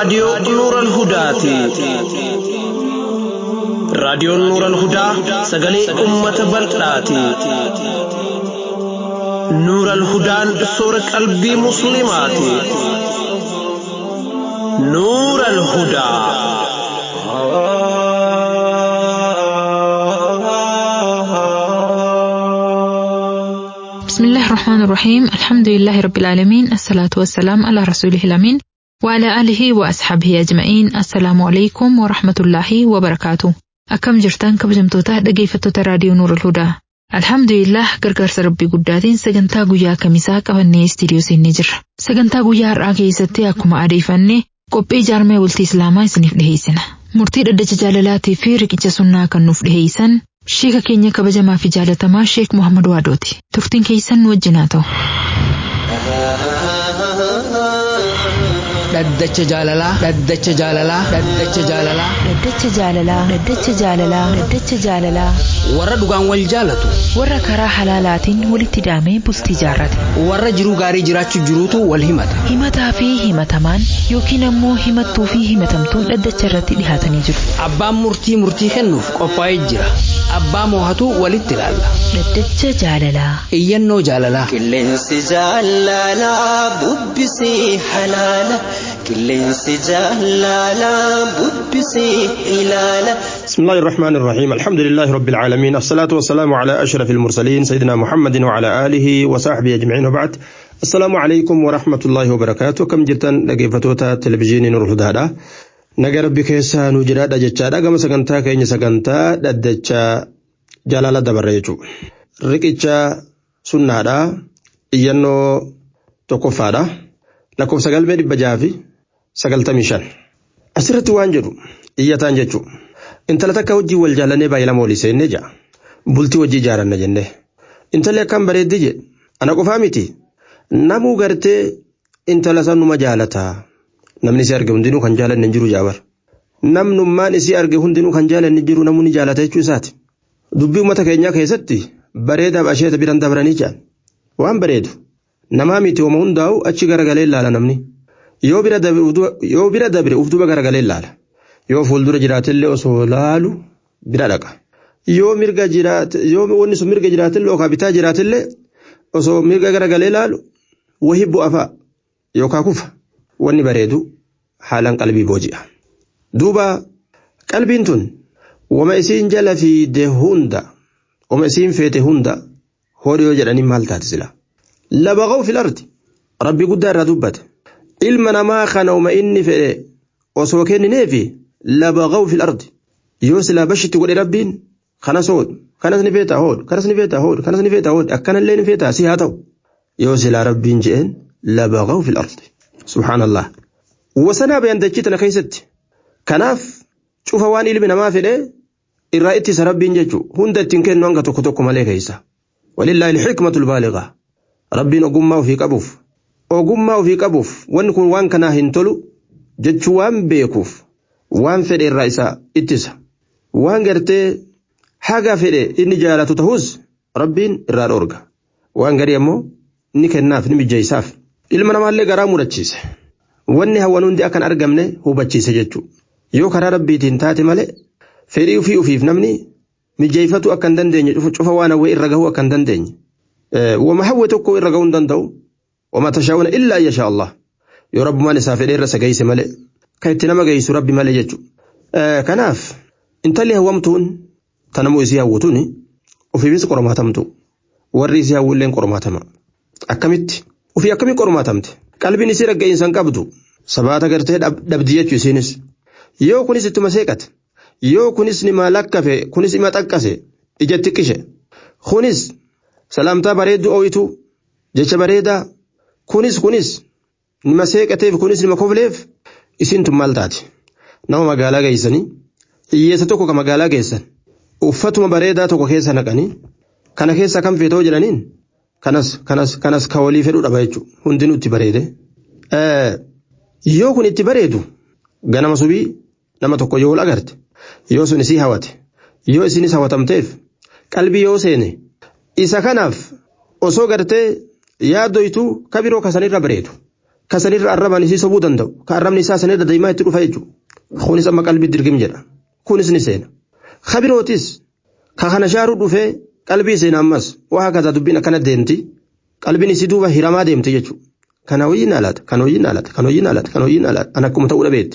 raadiyoo Nuural Hudaati. Raadiyoon Nuural Hudaa sagalee uummata bal'aati. Nuural Hudaan soora qalbii Musliimaati. Nuural Hudaa. بسم الله الرحمن الرحيم الحمد لله رب العالمين الصلاة والسلام على رسوله الأمين وعلى آله وأصحابه أجمعين السلام عليكم ورحمة الله وبركاته أكم جرتان كبجمتوتا dhaggeeffattoota raadiyoo Nuur Hudaa Alhamdulillah gargaarsa rabbii guddaatiin sagantaa guyyaa kamisaa qabannee istiidiyoo seennee jirra. Sagantaa guyyaa har'aa keessatti akkuma adeeffanne qophii jaarmee bultii Islaamaa isiniif dhiheessina. Murtii dhaddacha jaalalaatii fi riqicha sunnaa kan nuuf dhiheessan Sheeka keenya kabajamaa fi jaalatamaa Sheek Muhammad Waadooti. Turtiin keessan nu wajjin haa ta'u. Dhaddacha jaalalaa. Dhaddacha jaalalaa. Dhaddacha jaalalaa. Dhaddacha jaalalaa. Dhaddacha jaalalaa. Dhaddacha jaalalaa. Warra dhugaan wal jaalatu. Warra karaa halaalaatiin walitti daamee bultii jaarrate. Warra jiruu gaarii jiraachuu jiruutu wal himata. Himataa fi himatamaan yookiin ammoo himattuu fi himatamtuun dhaddacha irratti dhihaatanii jiru. Abbaan murtii murtii kennuuf qophaa'ee jira. Abbaa moohatu walitti ilaalla. Dhaddacha jaalalaa. Iyyannoo jaalalaa. Qilleensi jaalalaa bubbisii halaala. Qilleensi jaalalaa bubbisii ilaala. بسم الله الرحمن الرحيم الحمد لله رب العالمين الصلاة والسلام على أشرف المرسلين سيدنا محمد وعلى آله وصحبه أجمعين وبعد السلام عليكم ورحمة الله وبركاته كم جرتن لقيفتوتا تلفزيون نور الهدى naga rabbi keessaa nu jiraadha jechaadha gama sagantaa keenya sagantaa dhaddacha jaalala dabarre jechuudha. Riqicha sunnaadha iyyannoo tokkoffaadha lakkoofsa galmee dhibba jaha fi sagaltamii shan. Asirratti waan jedhu iyyataan jechuudha. Intala takka wajjii wal jaalannee baay'ee lama walii seennee ja'a. Bultii wajjii ijaaranna jennee. Intalli akkam bareeddi jedhe ana qofaa miti namuu gartee intala sanuma jaalataa. namni si arge hundinuu kan jaalanne hin jiru jaabar namnummaan isii arge hundinuu kan jaalanne hin jiru namni jaalata jechuu isaati dubbii uummata keenyaa keessatti bareedaaf asheeta biran dabranii jaan waan bareedu namaa miti hooma hundaa'u achi garagalee ilaala namni yoo bira dabre uf duba garagalee ilaala yoo fuuldura jiraatillee osoo laalu bira dhaqa yoo mirga jiraate yoo wanni sun mirga jiraatillee yookaan bitaa jiraatillee osoo mirga garagalee ilaalu wahii bu'a fa'a yookaan kufa. wanni bareedu haalaan qalbii booji'a. Duuba qalbiin tun wama isiin jala fiide hunda wama isiin feete hunda hodhi yoo jedhanii maal taate sila. Labaqaw fil ardi rabbi guddaa irraa dubbate ilma namaa kana wama inni fedhe osoo kennineefi labaqaw fil ardi yoo silaa bashitti godhe rabbiin kanas hoodhu kanas ni feetaa hoodhu kanas ni feetaa hoodhu kanas ni feetaa hoodhu akkanallee ni feetaa si haa ta'u yoo silaa rabbiin je'een labaqaw fil ardi. subhaanallah wasanaa bayan dachii tana keessatti kanaaf cufa waan ilmi namaa fedhe irraa ittisa rabbiin jechuu hunda ittiin kennu hanga tokko tokko malee keessa walillaahi ilxikmatu lbaaligaa rabbiin ogummaa ofii qabuuf ogummaa ofii qabuuf wanni kun waan kanaa hin tolu jechuu waan beekuuf waan fedhe irraa isa ittisa waan gartee haga fedhe inni jaalatu ta'us rabbiin irraa dhoorga waan garii ammoo ni kennaaf ni mijjeessaaf. ilma namaallee garaa murachiise wanni hawwan hundi akkan argamne hubachiise jechuudha yoo karaa rabbiitiin taate malee fedhii ofii ofiif namni mijeeffatu akka hin dandeenye cufa waan hawwee irra gahuu akka hin dandeenye wama hawwe tokko irra gahuu hin danda'u wama tashaa'una illaa yashaa Allah yoo rabbumaan isaa fedhee irra sagayse malee kan itti nama geessu rabbi malee jechuudha kanaaf intalli hawwamtuun tanamuu isii hawwatuun ofiifis qormaatamtu warri isii hawwulleen qormaatama akkamitti. Ofii akkamii qormaatamte qalbiin isii dhaggeessan qabdu sabaata gartee dhabdi jechuu isiinis yoo kunis ittuma seeqate yoo kunis nima lakkafe kunis ima xaqqase ija xiqqishe kunis salaamtaa bareedduu ooyitu jecha bareedaa kunis kunis nima seeqateef kunis nima kofleef isiin tun maal taate nama magaalaa geessanii hiyyeessa tokko ka magaalaa geessan uffatuma bareedaa tokko keessa naqanii kana keessa kan feetoo jedhaniin. kanas kanas kanas ka walii fedhu dhaba jechuudha hundinuu itti bareede. Yoo kun itti bareedu ganama subii nama tokko yoo agarte yoo sun isii hawate yoo isinis hawatamteef qalbii yoo seene isa kanaaf osoo gartee yaaddoytu ka biroo kasanirra bareedu ka sanirra arrabaan isii sobuu danda'u ka arrabni isaa sanirra deemaa itti dhufa jechuudha kunis amma qalbii dirgim jedha kunis ni seena kabirootis ka kana shaaruu dhufee qalbii seena ammas waa hakataa dubbiin akkana deemti qalbiin isii duuba hiramaa deemti jechuudha kana hojiin alaata kan hojiin alaata kan hojiin alaata kan hojiin alaata an akkuma ta'uu dhabeetti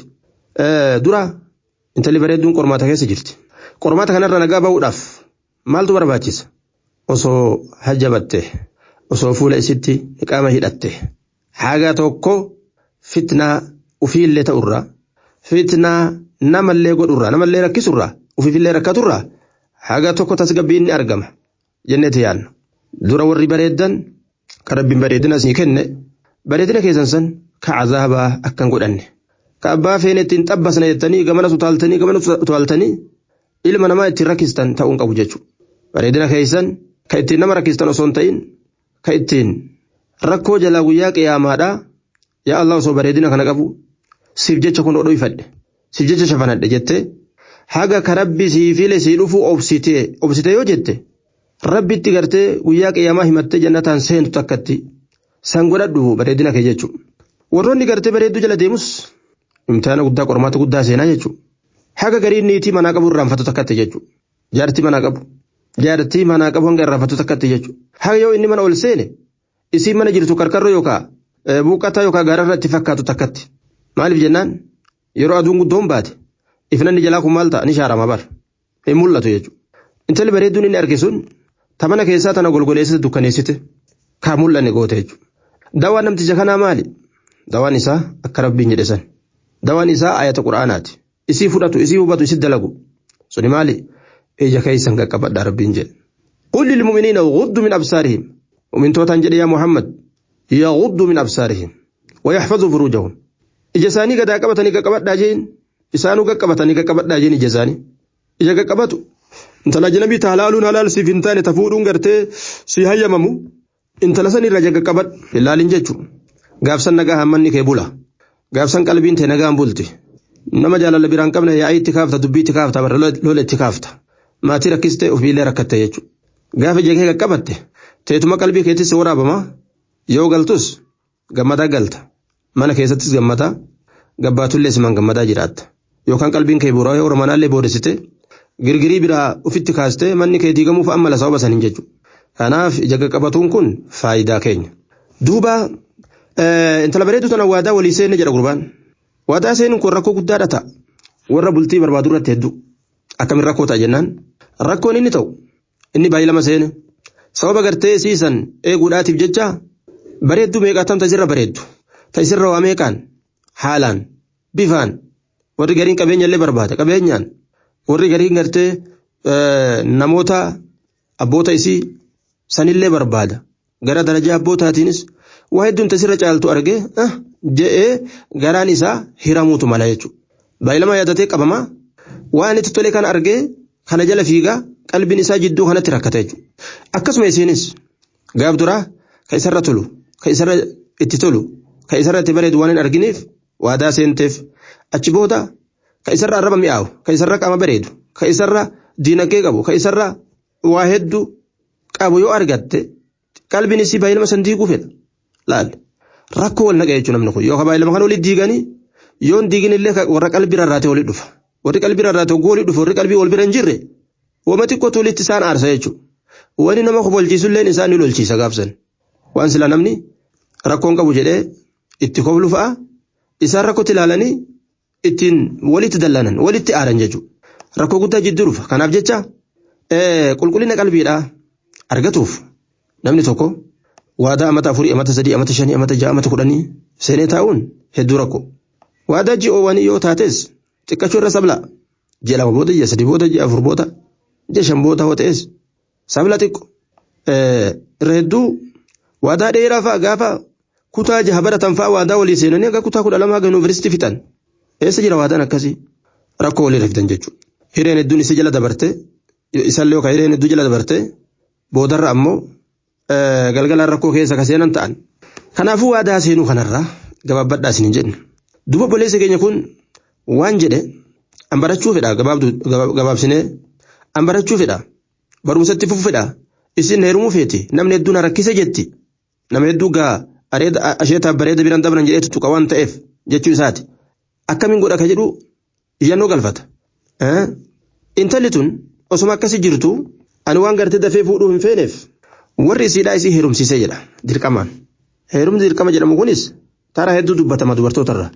dura intalli bareedduun qormaata keessa jirti qormaata kanarra nagaa ba'uudhaaf maaltu barbaachisa osoo hajjabatte osoo fuula isitti qaama hidhatte haga tokko fitnaa ufiillee ta'urraa fitnaa namallee godhurraa namallee rakkisurraa ufiifillee rakkaturraa haga tokko tasgabbiin ni argama jenneeti yaanna dura warri bareeddan ka rabbiin bareedina asii kenne bareedina keessan san ka cazaabaa akkan godhanne ka abbaa feene ittiin xabbasna jettanii gamana utaaltanii gamana utaaltanii ilma namaa ittiin rakkistan ta'uun qabu jechuudha bareedina keessan ka ittiin nama rakkistan osoo hin ta'in ka ittiin rakkoo jalaa guyyaa qiyaamaadhaa yaa Allah osoo bareedina kana qabu siif jecha kun dhoyfadhe siif jecha shafanadhe jettee haga ka rabbi sii file sii dhufu obsitee obsitee yoo jette rabbitti gartee guyyaa qiyaamaa himattee jannataan seentu takkatti san godhadhu bareedina kee jechuudha. Warroonni gartee bareedduu jala deemus imtihana guddaa qormaata guddaa seenaa jechuudha. Haga garii niitii manaa qabu irraanfatu takkatti jechuudha. Jaartii manaa qabu. Jaartii manaa qabu hanga irraanfatu takkatti jechuudha. Haga yoo inni mana ol seene isii mana jirtu karkarroo yookaan buuqqataa yookaan gaararra itti fakkaatu takkatti. Maaliif jennaan yeroo aduun guddoon baate ifnanni jalaa kun maal ta'a ni shaarama bar hin mul'atu jechuudha. Intalli bareedduun inni arge sun tamana keessaa tana golgoleessite dukkaneessite kaa mul'anne goote jechuudha. Dawaan namticha kanaa maali? Dawaan isaa akka rabbiin jedhe san. Dawaan isaa ayata quraanaati. Isii fudhatu isii hubatu isii dalagu. Suni maali? Ija keessan qaqqabadhaa rabbiin jedhe. قل للمؤمنين غضوا من أبصارهم ومن توتان جدي يا محمد يغضوا من أبصارهم ويحفظوا فروجهم ija isaanii gadaa qabatanii qaqqabadhaa jeen isaanuu qaqqabatanii qaqqabadhaa jeen ija isaanii ija qaqqabatu intala janabii halaaluun halaal siif hin taane tafuudhuun gartee si hayyamamu intala san irra qaqqabadhu ilaalin jechuun gaafsan nagaa hammanni kee bula gaafsan qalbiin tee nagaan bulti nama jaalala biraan qabne yaa'ii itti kaafta dubbii itti kaafta barra lola itti kaafta maatii rakkistee ofiillee rakkatte jechuudha gaafa ija kee qaqqabatte teetuma qalbii keettis waraabama yoo galtus gammadaa galta. mana keessattis gammadaa gabbaatullee siman gammadaa jiraatta yookaan qalbiin kee buraa yoo manaallee boodessite girgirii biraa ufitti kaastee manni kee diigamuuf amma la sababa saniin jechuudha. Kanaaf ija qaqqabatuun kun faayidaa keenya. Duuba intala bareedu tana waadaa walii seenne jedha gurbaan. Waadaa seenuun kun rakkoo guddaadha ta'a. Warra bultii barbaadu irratti hedduu. Akkamiin rakkoo ta'a jennaan. Rakkoon inni ta'u inni baay'ee lama seene. Sababa gartee siisan eeguudhaatiif jecha bareedduu meeqaatamta isirra bareeddu. ta isirra waa meeqaan haalaan bifaan warri gariin qabeenya illee barbaada qabeenyaan warri gariin gartee namoota abboota isii sanillee barbaada gara darajaa abbootaatiinis waa hedduun tasirra caaltu argee je'ee garaan isaa hiramuutu mala jechuudha. Baay'ilama yaadatee qabamaa waan itti tole kana argee kana jala fiigaa qalbiin isaa jidduu kanatti rakkata jechuudha. Akkasuma isiinis gaaf duraa ka isarra tolu ka isarra itti tolu ka isarra itti bareedu waan hin argineef waadaa seenteef achi booda ka isarra arraba mi'aawu ka isarra qaama bareedu ka isarra diinagdee qabu ka isarra waa hedduu qabu yoo argatte qalbiin isii baay'ilama san diiguu fedha laal rakkoo wal naqee jechuun namni kun yoo baay'ilama kan walitti diiganii yoo hin diigin illee warra qalbii rarraatee walitti dhufa warri qalbii rarraatee hogguu walitti dhufa warri qalbii wal bira hin jirre wama xiqqootu walitti isaan aarsa jechuudha wani nama kobolchiisulleen isaan ni lolchiisa gaafsan waan sila namni rakkoon qabu jedhee itti koblu fa'a isaan rakkootti ilaalanii ittiin walitti dallanan walitti aaran jechuudha. Rakkoo guddaa jidduu dhufa. Kanaaf jecha qulqullina qalbiidhaa argatuuf namni tokko waadaa amata afurii, amata sadii, amata shanii, amata ja'a, amata kudhanii seenee taa'uun hedduu rakkoo. Waadaa ji'oowwanii yoo taates xiqqachuu irra sabla. Ji'a lama booda, ji'a sadii booda, ji'a afur booda, ji'a shan booda yoo ta'es sabla xiqqo. Irra hedduu waadaa dheeraa fa'a gaafa kutaa jaha baratan fa'a waadaa walii seenanii akka kutaa kudha lama haga yuunivarsiitii fixan. Eessa jira waadaan akkasii? Rakkoo walirra fidan jechuudha. Hireen hedduun isii jala dabarte isallee yookaan hireen hedduu jala dabarte boodarra ammoo galgalaan rakkoo keessa ka seenan ta'an. Kanaafuu waadaa seenuu kanarraa gabaabbadhaa isin hin jenne. Duba obboleessi keenya kun waan jedhe an barachuu fedha gabaabsinee an barachuu fedha barumsatti fufu fedha isin heerumuu feeti namni hedduun rakkise jetti nama hedduu gaa asheetaaf bareeda biraan dabran jedhee tuttuqa waan ta'eef jechuu isaati. Akkamiin godha ka jedhu iyyannoo galfata. Intalli tun osuma akkasii jirtu ani waan gartee dafee fuudhuu hin feeneef warri isiidhaa isii heerumsiisee jedha dirqamaan. Heerumni dirqama jedhamu kunis taraa hedduu dubbatama dubartootarra.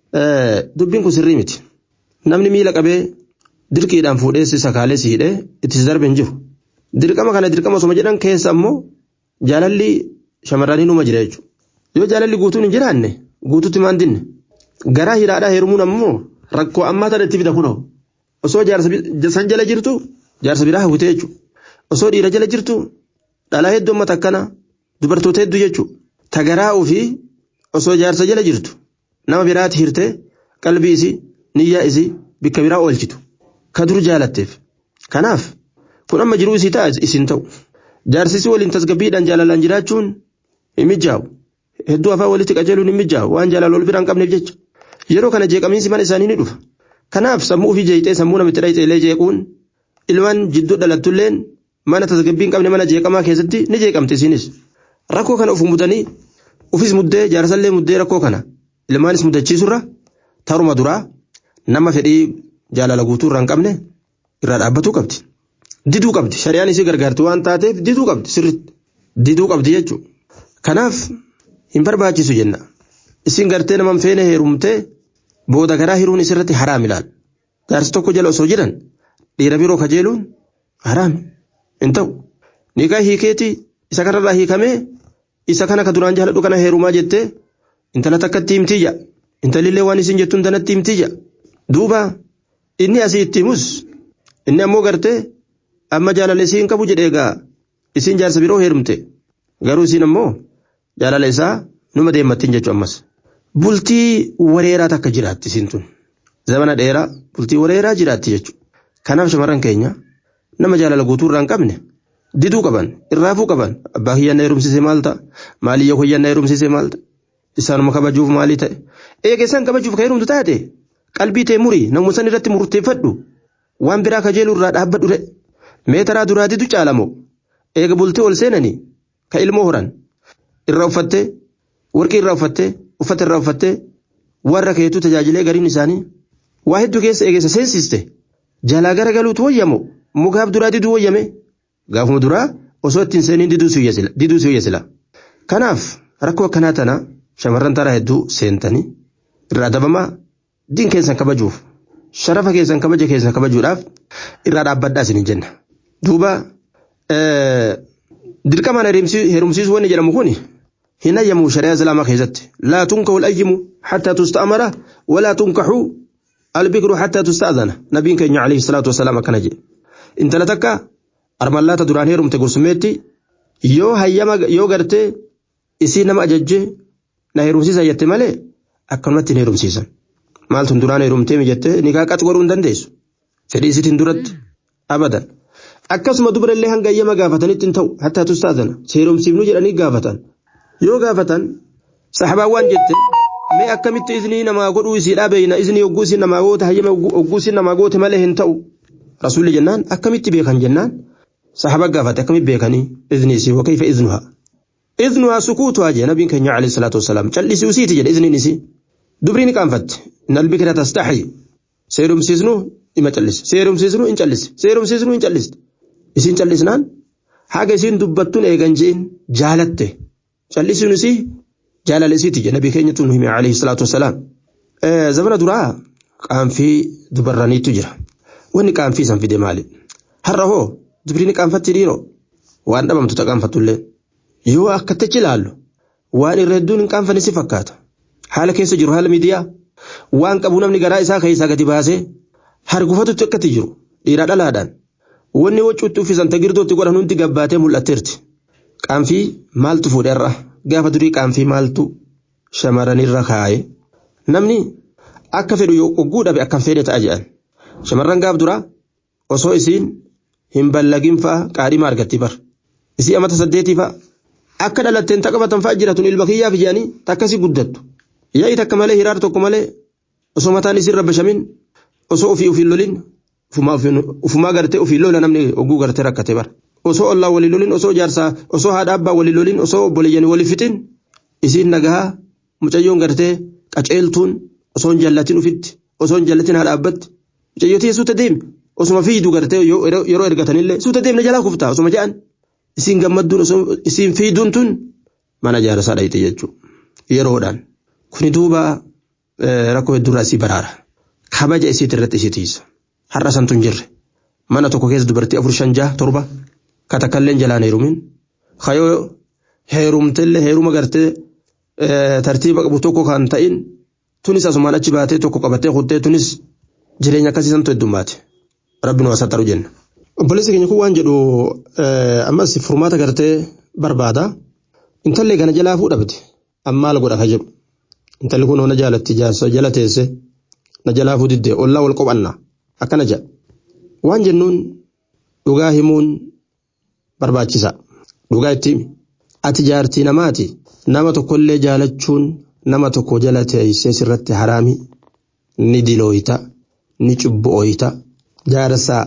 Dubbiin kun sirrii miti. Namni miila qabee dirqiidhaan fuudhee si sakaalee si hidhee itti darbe hin jiru. Dirqama kana dirqama osuma jedhan keessa ammoo jaalalli shamarranii numa jira jechuudha. Yoo jaalalli guutuun hin jiraanne guutuutti maan dinne. Garaa hidhaadhaa heerumuun ammoo rakkoo ammaa tana itti fida kunoo. Osoo jaarsa san jala jirtu jaarsa biraa hawwitee jechuudha. Osoo dhiira jala jirtu dhalaa hedduu amma takkana dubartoota hedduu jechuudha. Tagaraa ofii osoo jaarsa jala jirtu nama biraatti hirtee qalbii isii niyyaa isii bikka biraa oolchitu. Ka dur jaalatteef. Kanaaf kun amma jiruu isii ta'a isin ta'u. Jaarsisii waliin tasgabbiidhaan jaalalaan jiraachuun hin mijaa'u. Hedduu afaan walitti qajeeluun hin mijaa'u waan jaalala wal biraan qabneef jecha. Yeroo kana jeeqamiinsi mana isaanii ni dhufa. Kanaaf sammuu ofii jeeqxee sammuu namitti dhayxeelee jeequun ilmaan jidduu dhalattulleen mana tasgabbii hin qabne mana jeeqamaa keessatti ni jeeqamti isinis. Rakkoo kana of mudanii ofis muddee jaarsallee muddee rakkoo kana ilmaanis muddachiisurra taruma duraa nama fedhii jaalala guutuu irraa hin qabne irraa dhaabbatuu qabdi. Diduu qabdi shari'aan isii gargaarti waan taateef diduu qabdi sirriitti diduu qabdi jechuudha. Kanaaf hin barbaachisu jenna. Isin gartee nama hin feene heerumtee booda garaa hiruun isirratti haraam ilaal. Jaarsi tokko jala osoo jiran dhiira biroo kajeeluun haraam hin ta'u. Niqaa hiikeetii isa kanarraa hiikamee isa kana ka duraan jaaladhu kana heerumaa jettee intala takkatti himtiyya. Intalillee waan isin jettuun tanatti himtiyya. Duuba inni asii itti himus inni ammoo gartee amma jaalala isii hin qabu jedhee egaa isin jaarsa biroo heerumte garuu isin ammoo jaalala isaa numa deemmattiin jechuu ammas. Bultii wareeraa takka jiraatti isin tun. Zamana dheeraa bultii wareeraa jiraatti jechuudha. Kanaaf shamarran keenya nama jaalala guutuu irraa hin qabne diduu qaban irraafuu qaban abbaa kiyyanna heerumsisee maal ta'a maaliyya kiyyanna heerumsisee maal ta'a isaanuma kabajuuf maalii ta'e eegeessaan kabajuuf ka heerumtu taate qalbii tee murii namuma san irratti murteeffadhu waan biraa kajeeluu irraa dhaabbadhu re meetaraa duraa didu caalamoo eega bultee ol seenanii ka ilmoo horan irraa uffattee warqii irraa uffattee uffata irraa uffattee warra keetuu tajaajilee gariin isaanii waa hedduu keessa eegessa seensiste jalaa gara galuutu wayyamoo mukaaf duraa diduu wayyame gaafuma duraa osoo ittiin seeniin diduu si wayya kanaaf rakkoo akkanaa tana shamarran taraa hedduu seentanii irraa dabamaa diin keessan kabajuuf sharafa keessan kabaja keessan kabajuudhaaf irraa dhaabbadhaa isin jenna duuba dirqamaan heerumsiisuu wanni jedhamu kun hin ayyamu shari'aa islaamaa keessatti laa tunkahu ayyimu hattaa tusta'amara walaa tunkahu albikru hattaa tusta'adana nabiin keenya alayhi salaatu wasalaam akkana jedhe intala takka armallaata duraan heerumte gursummeetti yoo hayyama yoo gartee isii nama ajajjee na heerumsiisa jette malee akkanumatti hin heerumsiisan maaltun duraan heerumtee mijattee nikaa qaxi godhuu hin dandeessu fedhii isiitiin duratti abadan akkasuma dubara illee hanga hayyama gaafatanitti hin ta'u hattaa tusta'adana heerumsiifnu jedhanii gaafatan yoo gaafatan saxabaan waan jette mee akkamitti iznii namaa godhuu isiidhaa beeyna iznii hogguu isin namaa goote hayyama hogguu isin namaa goote malee hin ta'u rasuulli jennaan akkamitti beekan jennaan saxaba gaafate akkamitti beekanii iznii isii wakayfa iznuhaa iznuhaa sukuutuhaa jee nabiin keenya alayhi salaatu wasalaam callisii usiiti jedhe izniin isii dubrii ni qaanfatte nal bikira tastaxyi seerumsiisnu ima callise seerumsiisnu in callise seerumsiisnu in calliste isin callisnaan haga isin dubbattuun eegan je'in jaalatte callisuun isii jaalala isiiti jedhe nabii keenya tun hime alayhi salaatu wasalaam zamana duraa qaanfii dubarraniitu jira wanni qaanfii san fide maali har'a hoo dubrini qaanfatti dhiiroo waan dhabamtu ta qaanfattullee yoo akkatichi ilaallu waan irra hedduun hin qaanfanne si fakkaata haala keessa jiru haala miidiyaa waan qabu namni garaa isaa keessaa gadi baasee hargufatutti akkatti jiru dhiiraa dhalaadhaan wanni wacuutti uffisan tagirdootti godhan hundi gabbaatee mul'atteerti qaanfii maaltu fuudherra gaafa durii qaanfii maaltu shamarranirra kaa'e namni akka fedhu yoo ogguu dhabe akkam fedhe ta'a jedhan shamarran gaaf duraa osoo isiin hin ballagin fa'a qaadhima argatti bar isii amata saddeetii fa'a akka dhalatteen taqabatan fa'a jiraatun ilma kiyyaaf jedhanii takkasi guddattu yaa'i takka malee hiraar tokko malee osoo mataan isiin rabbashamin osoo ofii ofiin lolin ufumaa gartee ofii lola namni ogguu gartee rakkate bar osoo ollaa walii lolin osoo jaarsaa osoo haadha abbaa walii lolin osoo obboleeyyan walii fixin isiin nagaa mucayyoon gartee qaceeltuun osoo hin jallatin ufitti osoo hin jallatin haa dhaabbatti mucayyoo tiyya suuta deemi osuma fiidu gartee yeroo ergatanillee suuta deemna jalaa kuftaa osuma jedhan isiin gammadduun osoo isiin fiiduun tun mana jaarsaa dhayite jechuudha yeroodhaan kuni duuba rakkoo hedduurraa isii baraara kabaja isiit irratti isii tiisa har'a santu hin jirre mana tokko keessa dubartii afur shan jaha torba katakkalleen jalaan heerumin kayoo heerumtellee heeruma gartee tartiiba qabu tokko kan ta'in tunis asumaan achi baatee tokko qabattee kuttee tunis jireenya akkasii santu heddummaate rabbi nu asattaru jenna. Obboleessi keenya kun waan jedhu ammas furmaata gartee barbaada intallee kana jalaa fuudhabde amma maal godha ka jedhu intalli kun na jaalatti jaarsa jala teesse na jalaa fuudhidde ollaa wal qophanna akkana jedha waan jennuun dhugaa himuun barbaachisa dhugaa itti himi ati jaartii namaati nama tokkollee jaalachuun nama tokko jala teessee sirratti haraami ni dilooyita ni cubbu'ooyita jaarsaa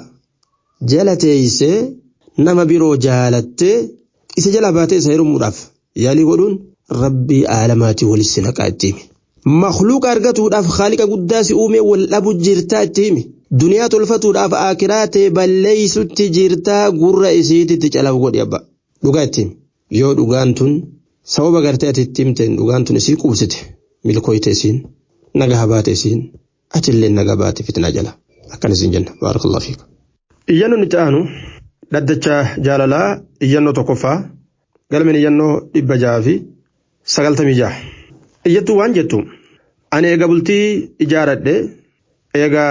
jala teessee nama biroo jaalattee isa jala baatee isa heerumuudhaaf yaalii godhuun rabbii aalamaatii walis naqaa itti himi. Makluuqa argatuudhaaf haaliqa guddaa si uumee wal dhabu jirtaa itti himi. Duniyaa tolfatuudhaaf akiraa ta'e balleessutti jirtaa gurra isiititti calabu godhi abba. Dhugaa itti himi. Yoo dhugaan tun sababa gartee ati itti himteen dhugaan tun isii qubsite milkooyte isiin nagaa baate isiin atillee nagaa baate fitnaa jala. Akkan isin jenna. Baarakallahu fiikum. Iyyannoon itti aanu dhaddacha jaalalaa iyyannoo tokkoffaa galmeen iyyannoo dhibba jaha fi sagaltamii jaha. Iyyattuu waan jettu ani eega bultii ijaaradhe eega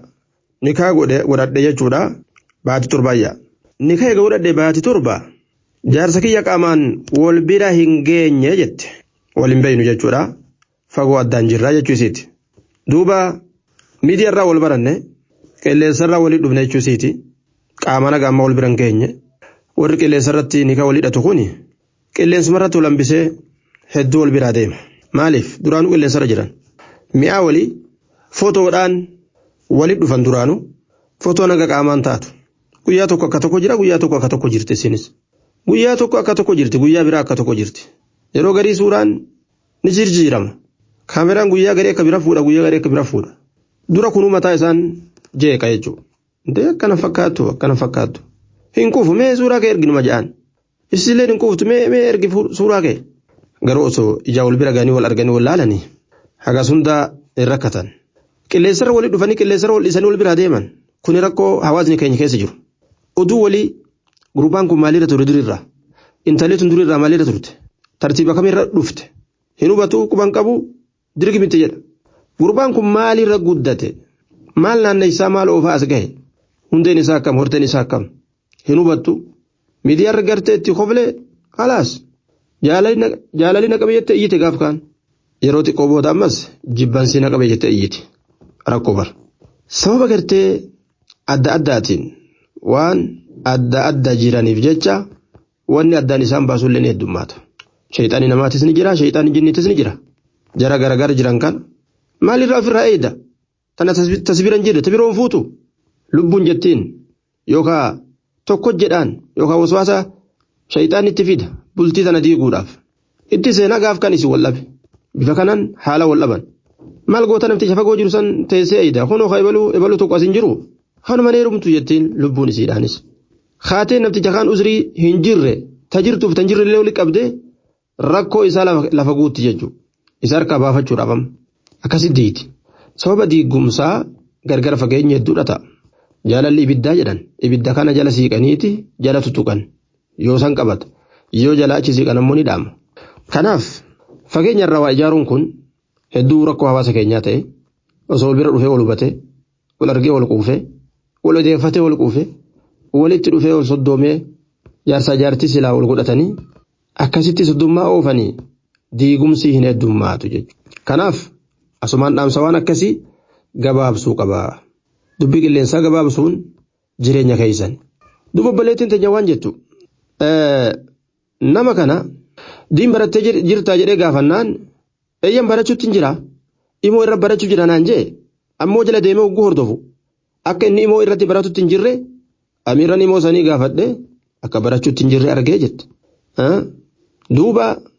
nikaa godhadhe jechuudha baati torbaayya. Nikaa eega godhadhe baati torba jaarsa kiyya qaamaan wal bira hin geenye jette wal hin beeynu jechuudha fagoo addaan jirraa jechuu isiiti. Duuba miidiyaarraa wal baranne qilleensarraa walii dhufne jechuu isiiti. qaama nagaa amma wal bira hin geenye warri qilleensarratti nikaa walii hidhatu kuni qilleensumarratti wal hambisee hedduu wal biraa deema maaliif duraanuu qilleensarra jiran mi'aa walii footoodhaan walii dhufan duraanuu footoo naga qaamaan taatu guyyaa tokko akka tokko jira guyyaa tokko akka tokko jirti isinis guyyaa tokko akka tokko jirti guyyaa biraa akka tokko jirti yeroo garii suuraan ni jirjiirama kaameraan guyyaa garii akka bira fuudha guyyaa garii akka bira fuudha dura kunuu mataa isaan jeeqa jechuudha. Dee akkana fakkaattu akkana fakkaattu. Hin kuufu mee suuraa kee erginuma jedhaan. Isillee hin kuuftu mee mee ergi suuraa kee. Garuu osoo ijaa wal bira ganii wal arganii wal laalanii hagas hundaa hin rakkatan. Qilleensarra walii dhufanii qilleensarra wal dhiisanii wal biraa deeman. Kuni rakkoo hawaasni keenya keessa jiru. Oduu walii gurbaan kun maalirra ture durirraa? Intalli tun durirraa maalirra turte? Tartiiba kamirra dhufte? Hin hubatu quban qabu dirgi miti jedha. Gurbaan kun maalirra guddate? Maal naanna isaa maal oofaa as gahe? hundeen isaa akkam horteen isaa akkam hin hubattu miidiyaarra gartee itti koflee halaas jaalalli na qabe jettee iyyite gaaf kaan yeroo xiqqoo booda ammas jibbansii na qabe jettee iyyite rakkoo bar sababa gartee adda addaatiin waan adda adda jiraniif jecha wanni addaan isaan baasullee ni heddummaata shayxaanii namaatis ni jira shayxaanii jinniitis ni jira jara garagara jiran kan maalirraa ofirraa eeyda tana tasbiran jirre tabiroon fuutu lubbuun jettiin yookaan tokko jedhaan yookaan waswaasa shayxaan itti fida bultii tana diiguudhaaf itti seenaa gaaf kan isin wallabe bifa kanaan haala wallaban maal goota nafticha fagoo jiru san teessee eeyda kunoo ka ebaluu ebaluu tokko asin jiru kanuma neerumtu jettiin lubbuun isiidhaanis kaatee nafticha kaan usrii hin jirre ta jirtuuf tan jirre illee walitti qabdee rakkoo isaa lafa guutti jechuudha isa harkaa baafachuudhaaf amma akkasitti diiti sababa diigumsaa gargar fageenya hedduudha ta'a. jaalalli ibiddaa jedhan ibidda kana jala siiqaniiti jala tutuqan yoo san qabata yoo jala achi siiqan ammoo ni dhaama. Kanaaf fageenya irraa waa ijaaruun kun hedduu rakkoo hawaasa keenyaa ta'e osoo wal bira dhufee wal hubate wal argee wal quufee wal odeeffatee wal quufee walitti dhufee wal soddoomee jaarsaa jaartii silaa wal godhatanii akkasitti soddummaa oofanii diigumsii hin heddummaatu jechuudha. Kanaaf asumaan dhaamsa waan akkasii gabaabsuu qabaa. dubbii qilleensaa gabaabsuun jireenya keessan duba obboleettiin teenya waan jettu nama kana diin barattee jirtaa jedhee gaafannaan eeyyan barachuutti hin jira imoo irra barachuu jira naan jee ammoo jala deemee hogguu hordofu akka inni imoo irratti baratutti hin jirre amiirran imoo sanii gaafadhe akka barachuutti hin jirre argee jette duuba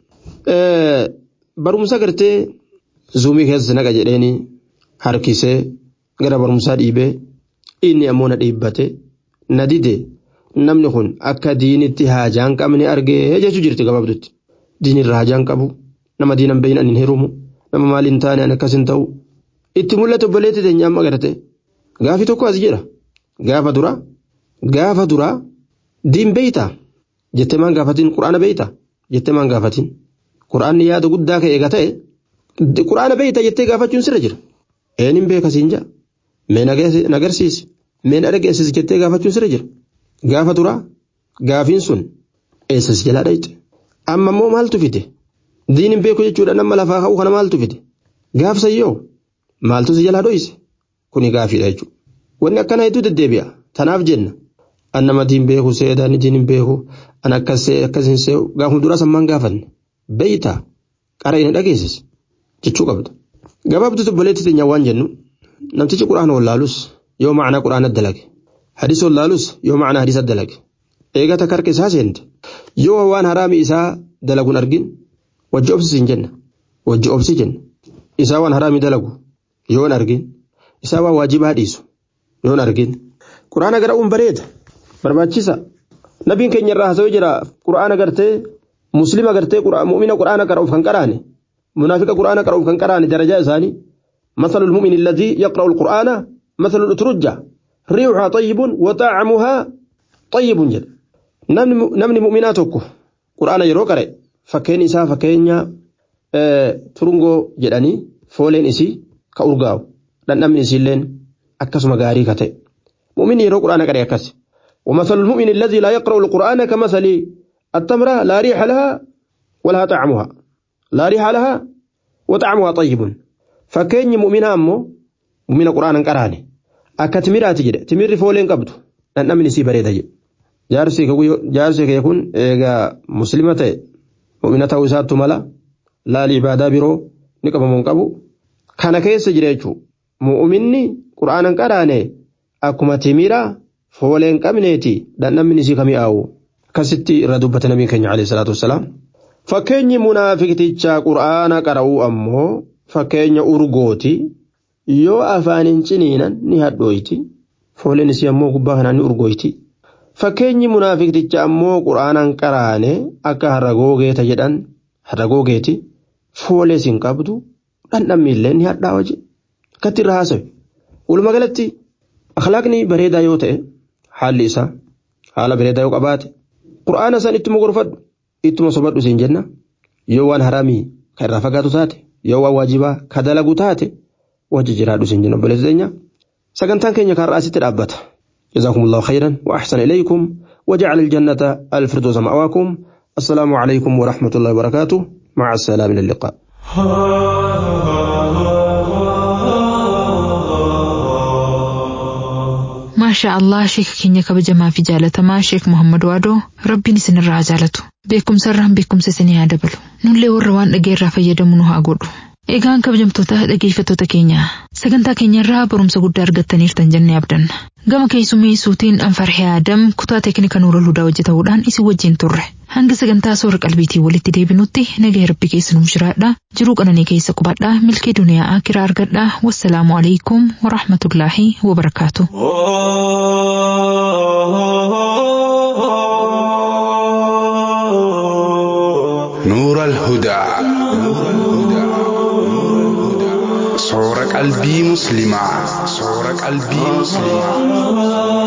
barumsa gartee zuumii keessa naqa jedheeni harkisee gara barumsaa dhiibee inni ammoo na dhiibbate na dide namni kun akka diinitti haajaan qabne argee jechuu jirti gabaabdutti diinirra haajaan qabu nama diinan beeyin ani hin hirumu nama maal hin taane ani akkas hin ta'u itti mul'atu obboleetti teenya amma garte gaafi tokko as jedha gaafa dura gaafa dura diin beeyta jettee maan gaafatin quraana beeyta jettee maan gaafatin quraanni yaada guddaa ka'e eega ta'e quraana beeyta jettee gaafachuun sirra jira eenin beeka siin jaa mee nagarsiisi mee na dhageessisi jettee gaafachuun sirra jira gaafa dura gaafiin sun eessas jalaa dhayite amma immoo maaltu fide diinin beeku jechuudha nama lafaa ka'u kana maaltu fide gaafsayyoo maaltu si jalaa dhoyise kuni gaafiidha jechuudha wanni akkana hedduu deddeebi'a tanaaf jenna an nama diin beeku seedaan diin hin beeku an akkas see akkas hin see gaafuma duraa sammaan gaafanne beeyta qara inni dhageessis jechuu qabda gabaabduutu obboleetti teenya waan jennu namtichi quraana wallaalus yoo macnaa quraana dalage hadisa wallaalus yoo macnaa hadisa dalage eegata karka isaa seente yoo waan haraami isaa dalaguun argin wajji obsisiin jenna wajji obsi jenna isaa waan haraami dalagu yoon argin isaa waan waajibaa dhiisu yoon argin quraana gara'uun bareeda barbaachisa nabiin keenya irraa haasawee jira quraana gartee muslima gartee mu'mina quraana qara'uuf kan qaraane munaafiqa quraana qara'uuf kan qaraane darajaa isaanii مثل المؤمن الذي يقرأ القرآن مثل الأترجة ريحها طيب وطعمها طيب جد نمني مؤمناتك قرآن يرو قرأ فكين إسا فكين ترنغو جداني فولين إسي كأرغاو لن نمني إسيلين أكس مغاري كتئ مؤمن يرو قرآن قرأ أكس ومثل المؤمن الذي لا يقرأ القرآن كمثل التمرة لا ريح لها ولها طعمها لا ريح لها وطعمها طيب fakkeenyi mu'minaa ammoo mu'mina quraana hin qaraane akka timiraati jedhe timirri fooleen qabdu dhandhamni isii bareeda jedhe jaarsi kee kun eegaa muslima ta'e mu'mina ta'uu isaattu mala laali ibaadaa biroo ni qabamu hin qabu kana keessa jira jechuudha mu'minni quraana hin qaraane akkuma timira fooleen qabneeti dhandhamni isii kami'aawu akkasitti irra dubbate nabiin keenya alayhi salaatu wassalaam fakkeenyi munaafiqticha quraana qara'uu ammoo fakkeenya urgooti yoo afaan hin ciniinan ni hadhooyti fooleen isii ammoo gubbaa kanaan ni urgooyti fakkeenyi munaafiqticha ammoo quraanaan qaraane akka harragoogeeta jedhan harragoogeeti foolee siin qabdu dhandhammi illee ni hadhaawa je akkatti irra haasawe walumaa galatti akhlaaqni bareedaa yoo ta'e haalli isaa haala bareedaa yoo qabaate quraana san ittuma gorfadhu ittuma sobadhu siin jenna yoo waan haraamii kan irraa fagaatu taate yoo waan waajibaa ka dalagu taate wajji jiraadhu siin jenna obboleessa teenya sagantaan keenya kan raasitti dhaabbata جزاكم الله خيرا وأحسن إليكم وجعل الجنة الفردوس مأواكم السلام عليكم ورحمة الله وبركاته مع السلامة إلى اللقاء maashaa allah sheeka keenya kabajamaa fi jaalatamaa sheek muhammad waadoo rabbiin isinirraa jaalatu beekumsarraan beekumsa isinii haa dabalu nullee warra waan dhageerraa fayyadamu nu haa godhu egaan kabajamtoota dhageeffattoota keenya sagantaa keenyarraa barumsa guddaa argattaniirtan jennee abdanna gama keessummeessuutiin anfarhee aadam kutaa teeknika nuura ludaa hojjetamuudhaan isin wajjin turre hanga sagantaa soora qalbiitii walitti deebinutti nagaa rabbi keessa nuuf jiraadha jiruu qananii keessa qubadhaa milkii duniyaa akiraa argadhaa wassalaamu alaikum warahmatullaahi wabarakaatu. نور الهدى صور قلبي مسلمة صور قلبي مسلمة